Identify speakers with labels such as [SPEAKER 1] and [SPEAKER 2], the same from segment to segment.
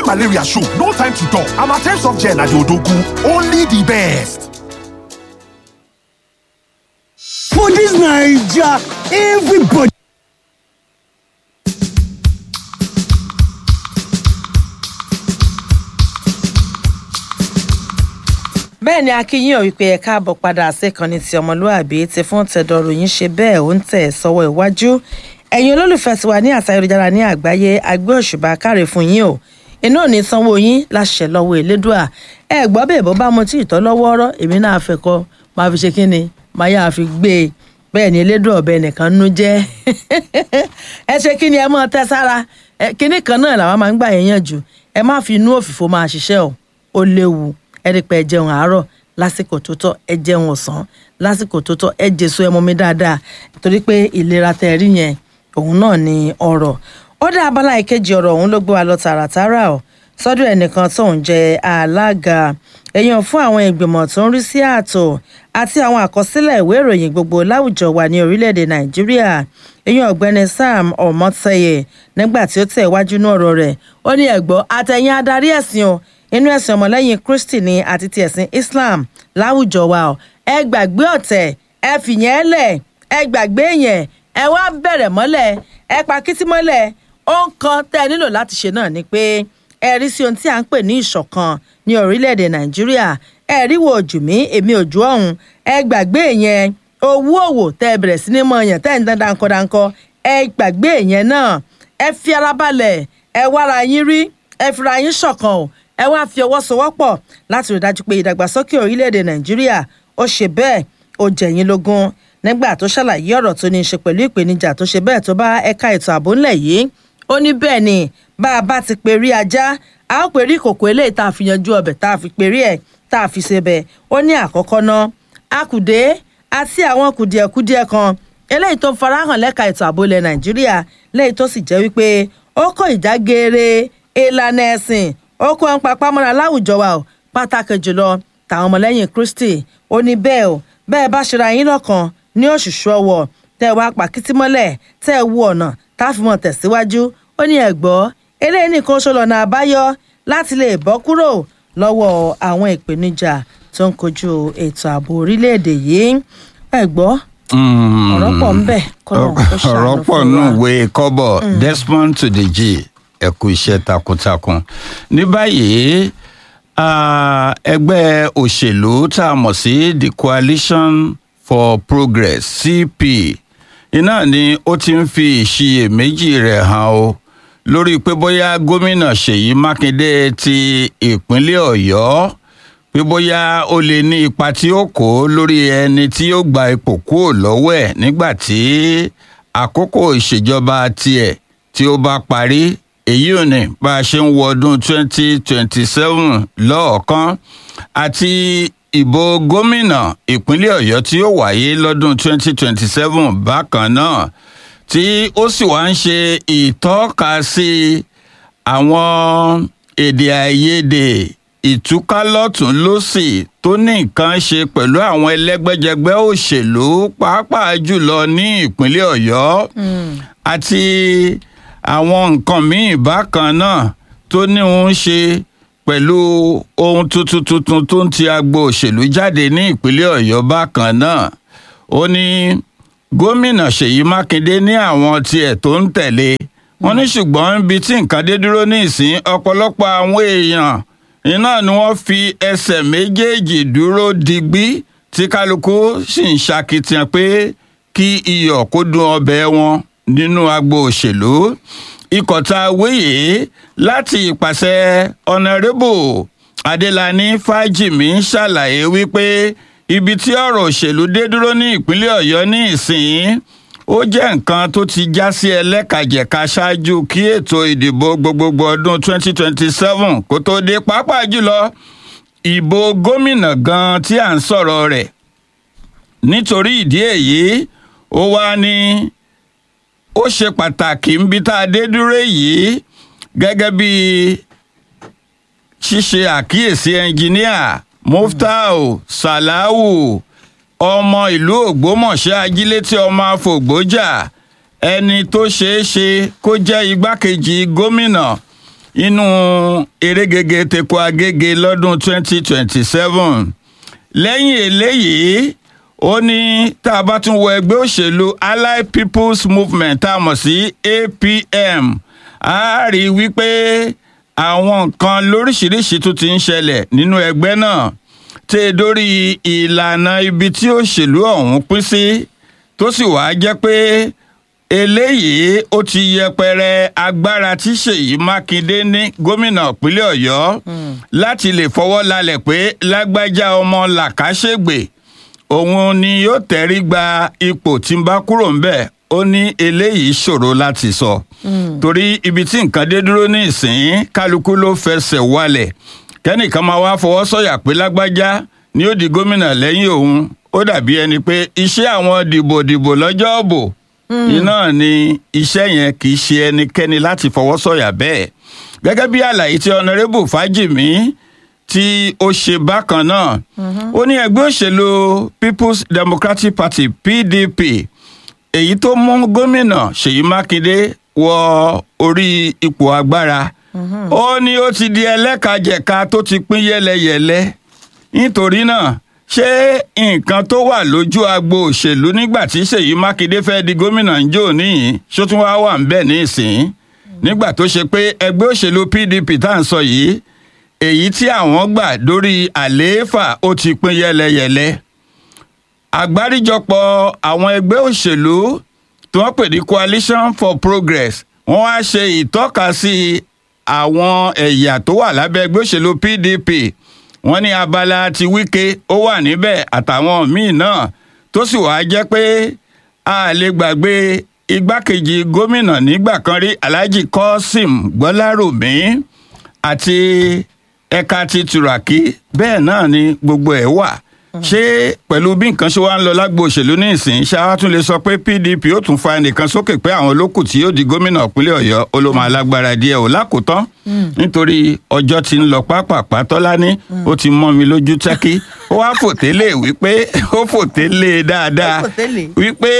[SPEAKER 1] malaria show no time to talk amatem soft gel na the odogu only the best.
[SPEAKER 2] For dis Naija, everybody
[SPEAKER 3] bẹ́ẹ̀ ni akínyìn ò wípé ẹ káàbọ̀ padà síkànnì tí ọmọlúàbí ti fún tẹ̀dọ̀rọ̀ yín ṣe bẹ́ẹ̀ ó ń tẹ̀ sọ́wọ́ iwájú ẹ̀yin olólùfẹ́ tiwa ní àṣà ayélujára ní àgbáyé agbé òṣùbà káre fún yín o iná ò ní sanwó yín láṣẹ lọ́wọ́ elédùà ẹ gbọ́ bẹ́ẹ̀ bó bá mo tí ì tọ́ lọ́wọ́ ọ̀rọ̀ èmi náà fẹ́ kọ́ máa fi ṣe kí ni máa yáa fi gbé e bẹ́ẹ̀ ni elédùà ọ̀bẹ nìkan nú jẹ́ ẹ ṣe kí ni ẹ mọ́ tẹ́ sára kíní kan náà làwọn máa ń gbà yẹn yàn jù ẹ má fi inú òfìfo máa ṣiṣẹ́ o ó léwu ẹ rí pé ẹ jẹun àárọ̀ lásìkò tó tọ́ ẹ jẹun ọ̀sán lásìkò tó tọ́ ẹ jèso ẹ mọmi dáadáa torí pé ìlera tẹ rí yẹn òun náà ni ọ̀rọ̀ ó dá abala ìkejì ọ̀rọ̀ òun ló gbé wa lọ tààràtàrà o sọ́dọ̀ ẹnìkan tó ń jẹ alága èèyàn fún àwọn ìgbìmọ̀ tó ń rí sí ààtò àti àwọn àkọsílẹ̀ ìwé ìròyìn gbogbo láwùjọ wa ní orílẹ̀-èdè nàìjíríà èèyàn ọ̀gbẹ́ni sam ọmọtẹyẹ nígbà tí ó tẹ̀ wájú ní ọ̀rọ̀ rẹ̀ ó ní ẹ̀gbọ́ àtẹ̀yìn adarí ẹ̀sìn o inú ẹ̀sìn ọmọlẹ́yìn kristi ni àti ti ẹ̀sìn islam láwùjọ wa o ẹ gbàgbé ọ̀tẹ̀ ẹ fìyẹn lẹ̀ ẹ gbàgbé yẹn ẹ wá bẹ̀rẹ̀ mọ́lẹ̀ ẹ pa kítí mọ́lẹ̀ ó ń kan tẹ́ ẹ nílò láti ṣe náà ni pé ẹ rí sí ohun tí à ń pè ní ìṣọ̀kan ní orílẹ̀-èdè nàìjíríà ẹ rí wo ojú mi èmi ojú ọ̀hún ẹ gbàgbé yẹn owó òwò tẹ́ ẹ bẹ̀rẹ̀ sí ní mọ yẹn tẹ́ ẹ ń dán dáńkọ́dáńkọ́ ẹ gbàgbé yẹn náà ẹ fi ara balẹ̀ ẹ wára yín rí ẹ fira yín ṣọ̀kan o ẹ wá fi ọwọ́ sowọ́pọ̀ láti rí dájú pé ìdàgbàsókè orílẹ̀-èdè nàìjíríà ó ṣe bẹ́ẹ̀ ó jẹ̀yìn lógún nígbà tó ṣàlàyé ọ̀rọ̀ tó ní í ṣe pẹ̀lú ìpèníjà tó ṣe bẹ́ẹ̀ tó bá ẹ̀ka ètò ààbò ńlẹ̀ yìí ó ní bẹ́ẹ̀ ni bá a bá ti pè rí ajá a ó pè rí kòkó eléyìí tá a fi yanjú ọbẹ̀ tá a fi pè rí ẹ̀ tá a fi ṣe bẹ̀ ó ní àkọ́kọ́ ná akùdé àti àwọn kùdìẹ̀kudiẹ kan eléyìí tó ń farahàn lẹ́ka ètò ààbò ilẹ̀ nàìjíríà lẹ́yìn tó sì jẹ́ wípé ó kó ìjà geere ìlànà ẹ̀sìn ó kó ń papá mọ́ra láwùjọ wa o pàtàkì jùlọ tàwọn ọmọlẹ́yìn kristi ó ní bẹ́ẹ̀ o bẹ́ẹ̀ bá ṣera yín lọ́kàn ní òṣùṣù ọwọ́ tẹ́ ẹ wá pàkítí mọ́lẹ̀ tẹ́ ẹ wú ọ̀nà tá a fi mọ̀ tẹ̀síwájú ó ní ẹ̀gbọ́ eléyìí nìkan ṣo lọ́nà àbáyọ láti lè bọ́ kúrò lọ́wọ́ àwọn ìpèníjà tó ń kojú ètò ààbò orílẹ̀-èdè yìí ẹ̀gbọ́ ọ̀rọ̀ pọ̀ ń bẹ̀ kọ́nà ó
[SPEAKER 4] ọ̀rọ̀
[SPEAKER 3] ṣàánú
[SPEAKER 4] pọ̀
[SPEAKER 3] fún
[SPEAKER 4] nù
[SPEAKER 3] wa.
[SPEAKER 4] ìwé kọ́bọ̀ desmond to the g ẹ kú iṣẹ́ takuntakun ní báyìí ah, ẹgbẹ́ òṣèlú tá a mọ̀ sí the coalition for progress cp iná ni ó ti ń fi ìṣiyèméjì rẹ̀ hàn o lórí pé bóyá gómìnà ṣèyí mákindé ti ìpínlẹ̀ ọ̀yọ́ pé bóyá ó lè ní ipa tí ó kó lórí ẹni tí ó gba ipò kúrò lọ́wọ́ ẹ̀ nígbà tí àkókò ìṣèjọba tiẹ̀ tí ó bá parí èyí ò ní bá a ṣe ń wọ ọdún 2027 lọ́ọ̀kan àti ìbò gómìnà ìpínlẹ̀ ọ̀yọ́ tí ó wáyé lọ́dún 2027 bákan náà tí ó sì wá ń ṣe ìtọ́ka sí àwọn èdè àìyedè ìtúkálọ́tún lọ́sì tó ní nǹkan ṣe pẹ̀lú àwọn ẹlẹ́gbẹ́jẹgbẹ́ òṣèlú pàápàá jùlọ ní ìpínlẹ̀ ọ̀yọ́ àti àwọn nǹkan míì bákan náà tó ní òun ṣe pẹ̀lú ohun tuntun tuntun tó ń ti agbo òṣèlú jáde ní ìpínlẹ̀ ọ̀yọ́ bákan náà ó ní gómìnà ṣèyí mákindé ní àwọn tiẹ̀ tó ń tẹ̀lé wọn ní ṣùgbọ́n ibi tí nǹkan dé dúró ní ìsín ọ̀pọ̀lọpọ̀ àwọn èèyàn iná ni wọ́n fi ẹsẹ̀ méjèèjì dúró digbí tí kálukú sì ń ṣakitiyan pé kí iyọ̀ kó dùn ọbẹ̀ wọn nínú agbo òṣèlú ikọ̀ tá a wéyè láti ìpàṣẹ ọ̀nàrẹ́bù adélàní fájìmí ṣàlàyé wípé ibi tí ọ̀rọ̀ òṣèlú dé dúró ní ìpínlẹ̀ ọ̀yọ́ ní ìsìn ó jẹ́ nǹkan tó ti já sí ẹlẹ́kàjẹ̀ka ṣáájú kí ètò ìdìbò gbogbogbò ọdún 2027 kó tó dé pàápàá jùlọ ìbò gómìnà gan tí à ń sọ̀rọ̀ rẹ̀ nítorí ìdí èyí ó wá ní ó ṣe pàtàkì níbi tá a dé dúró yìí gẹ́gẹ́ bí ṣíṣe àkíyèsí ẹnjìníà muftau salahu ọmọ ìlú ògbómọ̀ṣẹ́ ajílétí ọmọ afọ̀gbọ́jà ẹni tó ṣeé ṣe kó jẹ́ igbákejì gómìnà inú erégege teku agége lọ́dún 2027 lẹ́yìn eléyìí ó ní tá a bá tún wọ ẹgbẹ́ òṣèlú allied people's movement tá a mọ̀ sí apm a rí i wípé àwọn nǹkan lóríṣiríṣi tún ti ń ṣẹlẹ̀ nínú ẹgbẹ́ náà tẹ́ dórí ìlànà ibi tí òṣèlú ọ̀hún pín sí tó sì wáá jẹ́ pé eléyìí ó ti yẹpẹrẹ agbára tí ṣèyí mákindé ní gómìnà ìpínlẹ̀ ọ̀yọ́ láti lè fọwọ́ lálẹ̀ pé lágbájá ọmọ làkàṣègbè òun ni yóò tẹ̀rí gba ipò tí ń bá kúrò ńbẹ̀ ó ní eléyìí ṣòro láti sọ torí ibi tí nǹkan dé dúró ní ìsìn kálukú ló fẹsẹ̀ walẹ̀ kẹ́nìkan máa wá fọwọ́ sọ̀yà pé lágbájá ni ó di gómìnà lẹ́yìn òun ó dàbí ẹni pé iṣẹ́ àwọn dìbòdìbò lọ́jọ́ òbò iná ni iṣẹ́ yẹn kì í ṣe ẹnikẹ́ni láti fọwọ́ sọ̀yà bẹ́ẹ̀ gẹ́gẹ́ bí àlàyé tí ọ̀nàrẹ́bù fájìmí tí ó ṣe bákan náà ó ní ẹgbẹ́ òṣèlú people's democratic party pdp èyí tó mú gómìnà ṣèyí mákindé wọ orí ipò agbára ó ní ó ti di ẹlẹ́kajẹ̀ka tó ti pín yẹ́lẹyẹ̀lẹ nítorí náà ṣé nǹkan tó wà lójú agbo òṣèlú nígbà tí ṣèyí mákindé fẹ́ di gómìnà ń jò níyìn ṣó tún wá wà ń bẹ̀ nísìn nígbà tó ṣe pé ẹgbẹ́ òṣèlú pdp tá à ń sọ yìí èyí tí àwọn gbà dórí àlééfà ó ti pín yẹ́lẹyẹ̀lẹ àgbáríjọpọ̀ àwọn ẹgbẹ́ òṣèlú tí wọ́n pè ní coalition for progress wọ́n wá ṣe ìtọ́kasí àwọn ẹ̀yà tó wà lábẹ́ ẹgbẹ́ òṣèlú pdp wọ́n ní abala ti wíkẹ́ ó wà níbẹ̀ àtàwọn míì náà tó sì wáá jẹ́ pé a lè gbàgbé igbákejì gómìnà nígbà kan rí alhaji kọ́sìm gbọ́lárùmí àti ẹ̀ka ti turaki bẹ́ẹ̀ náà ni gbogbo ẹ̀ wà ṣé pẹ̀lú bí nǹkan ṣe wá ń lọ lágbo òṣèlú ní ìsìn ṣáá tún lè sọ pé pdp ó tún fa ẹnìkan sókè pé àwọn olókù tí yóò di gómìnà ìpínlẹ̀ ọ̀yọ́ ó ló máa lágbára díẹ̀ ò lákòótán nítorí ọjọ́ ti ń lọ pápápá tọ́lání ó ti mọ́ mi lójú tẹ́kí ó wá fòtélé wípé ó fòtélé dáadáa
[SPEAKER 3] Ó fòtélé.
[SPEAKER 4] wípé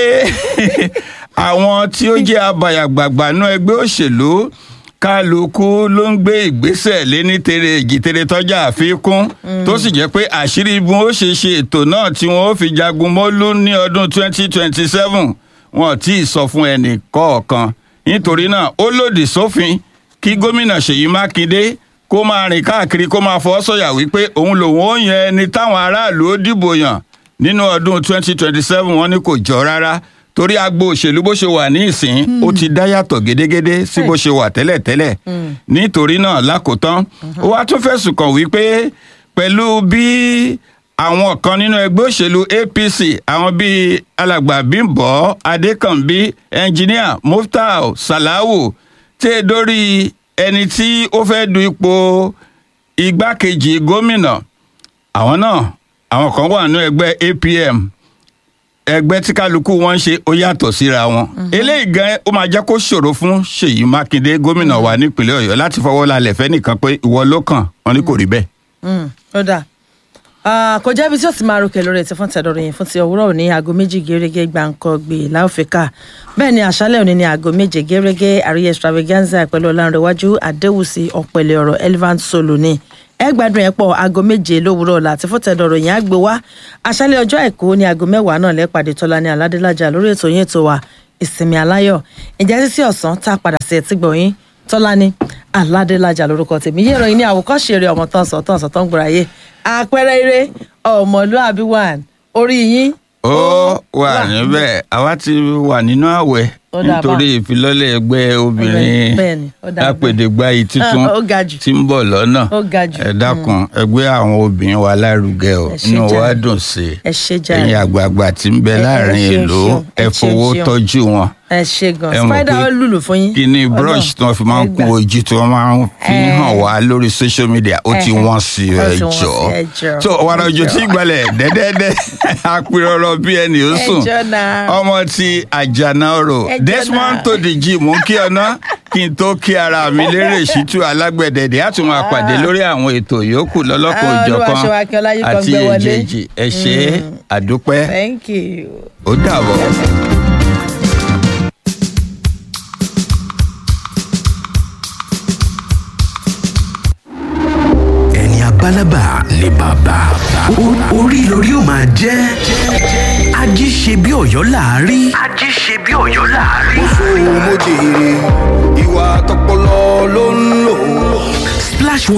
[SPEAKER 4] àwọn tí ó jẹ́ abàyàgbàgbà nú ẹgbẹ́ òṣèlú kálukú ló ń gbé ìgbésẹ̀ lé ní tere èjìtere tọ́jà àfikún tó sì jẹ́ pé àṣírí bí wọ́n ó ṣe ṣe ètò náà tí wọ́n ó fi jagun mọ́lú ní ọdún 2027 wọn ò tí ì sọ fún ẹnì kọ̀ọ̀kan nítorí náà ó lòdì sófin kí gómìnà ṣèyí mákindé kó máa rìn káàkiri kó máa fọ́ sọ̀yà wípé òun lòun ó yan ẹni táwọn aráàlú ó dìbò yàn nínú ọdún 2027 wọn ní kò jọ rárá torí agbo òṣèlú bó ṣe wà ní ìsìn ó ti dá yàtọ̀ gédégédé sí bó ṣe wà tẹ́lẹ̀tẹ́lẹ̀ nítorí náà lákòótán ó wá tún fẹ̀sùn kàn wípé pẹ̀lú bí àwọn kan nínú ẹgbẹ́ òṣèlú apc àwọn bíi alàgbà bímbọ adékànbí ẹnjiníà muftau salahu tẹ́ dórí ẹni tí ó fẹ́ du ipò igbákejì gómìnà àwọn náà àwọn kan wà nínú ẹgbẹ́ apm ẹgbẹ́ tí kálukú wọn ń ṣe ó yàtọ̀ síra wọn eléyìí gan ó máa jẹ́ kó ṣòro fún ṣèyí mákindé gómìnà wa nípìnlẹ̀ ọ̀yọ́ láti fọwọ́ lálẹ́ fẹ́ nìkan pé ìwọ ló kàn wọn ní kò rí bẹ́ẹ̀.
[SPEAKER 3] Mm, ó dáa Ah, kò jẹ́ ibi tí ó ti máa ròkè lórí ẹ̀tí fún tẹ̀dọ̀rọ̀ yìí fún ti òwúrọ̀ òní aago méjì gẹ́gẹ́ gbàǹkọ́ gbé láòfíkà bẹ́ẹ̀ ni àṣálẹ̀ òní ní aago méje gẹ́gẹ́ àríyá extravaganza pẹ̀lú ọ̀làǹrẹ̀wájú àdéhùsí ọ̀pẹ̀lẹ̀ ọ̀rọ̀ elephant solo ni ẹ gbádùn ẹ pọ̀ aago méje lówùúrọ̀ ọ̀la àti fún tẹ̀dọ̀rọ̀ yìí á gbé wá àṣálẹ̀ ọjọ́ àìkú ní aago mẹ́wàá náà lẹ́pàdé tọ́lá ní aládélájà lórí ètò yín ètò wa ìsinmi aláyọ̀ ìjẹ́ títí ọ̀sán tá a padà sí ẹtí gbọ̀nyìn tọ́lání aládélájà lórúkọ tèmi yé ìròyìn ní àwòkọ́ṣe eré ọmọ tán sọ tán sọ tán gbòòrò ayé àpẹẹrẹ eré ọmọlúàbí one orí yín
[SPEAKER 4] ó wà níbẹ̀ àwa ti wà nínú àwẹ̀
[SPEAKER 3] Ó dà
[SPEAKER 4] nítorí ìfilọ́lẹ̀ ẹgbẹ́ obìnrin
[SPEAKER 3] Bẹ́ẹ̀ni, ó dà bẹ́ẹ̀.
[SPEAKER 4] apèdègbàyì tuntun
[SPEAKER 3] Ó ga jù.
[SPEAKER 4] tí ń bọ̀ lọ́nà
[SPEAKER 3] Ó ga jù.
[SPEAKER 4] ẹ dákun ẹgbẹ́ àwọn obìnrin wa lárugẹ o
[SPEAKER 3] Ẹ ṣé
[SPEAKER 4] inú wa
[SPEAKER 3] jàre.
[SPEAKER 4] dùn sí i
[SPEAKER 3] Ẹ ṣé jàre.
[SPEAKER 4] ẹ̀yin àgbààgbà tí ń bẹ
[SPEAKER 3] Ẹ- ẹ
[SPEAKER 4] láàrin
[SPEAKER 3] ṣeun,
[SPEAKER 4] ìlú
[SPEAKER 3] ṣeun.
[SPEAKER 4] ẹ
[SPEAKER 3] Ẹ ṣeun,
[SPEAKER 4] fowó
[SPEAKER 3] ṣeun.
[SPEAKER 4] tọ́jú wọn
[SPEAKER 3] ẹ ṣe gan
[SPEAKER 4] ẹ mọ̀
[SPEAKER 3] spider
[SPEAKER 4] pé
[SPEAKER 3] ó lùlù fún yín
[SPEAKER 4] kí ni brush tí wọ́n fi máa ń
[SPEAKER 3] Ẹ gbà.
[SPEAKER 4] kún ojú tí wọ́n máa ń fi
[SPEAKER 3] Ẹ.
[SPEAKER 4] hàn wá lórí social media ó ti
[SPEAKER 3] Ẹhẹ.
[SPEAKER 4] wọ́n sí
[SPEAKER 3] Ó
[SPEAKER 4] ẹ
[SPEAKER 3] ti wọ́n sí,
[SPEAKER 4] jọ
[SPEAKER 3] ẹ jọ̀ọ́.
[SPEAKER 4] so wàrà
[SPEAKER 3] Ẹ
[SPEAKER 4] òjò tí
[SPEAKER 3] jọ̀ọ́.
[SPEAKER 4] gbalẹ̀ dẹ́dẹ́dẹ́ apirọ̀rọ̀ bí ẹni ó
[SPEAKER 3] Ẹ
[SPEAKER 4] sùn
[SPEAKER 3] jọ̀ọ́ náà.
[SPEAKER 4] ọmọ ti àjànà ọ̀rọ̀
[SPEAKER 3] Ẹ jọ̀ọ́
[SPEAKER 4] Desmond
[SPEAKER 3] náà.
[SPEAKER 4] tó dìjì mú kí ọ̀nà kí n tó kí ara mi lérè ṣítú alágbẹ̀dẹ̀dẹ̀ á tún máa pàdé lórí àwọn ètò yòókù lọ́lọ́kan
[SPEAKER 3] Ah,
[SPEAKER 4] òjọ̀kan
[SPEAKER 3] Olúwaṣewákí Ọláyíkan
[SPEAKER 4] àti
[SPEAKER 3] gbé wọlé.
[SPEAKER 4] èjèèjì ẹ ṣe é àdúpẹ́
[SPEAKER 3] thank you.
[SPEAKER 4] ó dàbọ̀.
[SPEAKER 5] labalábá ni bàbá O- orí lórí ó máa jẹ́ ají ṣe bí ọ̀yọ́ láàárí. ají ṣe bí ọ̀yọ́ láàárí.
[SPEAKER 6] mo jèrè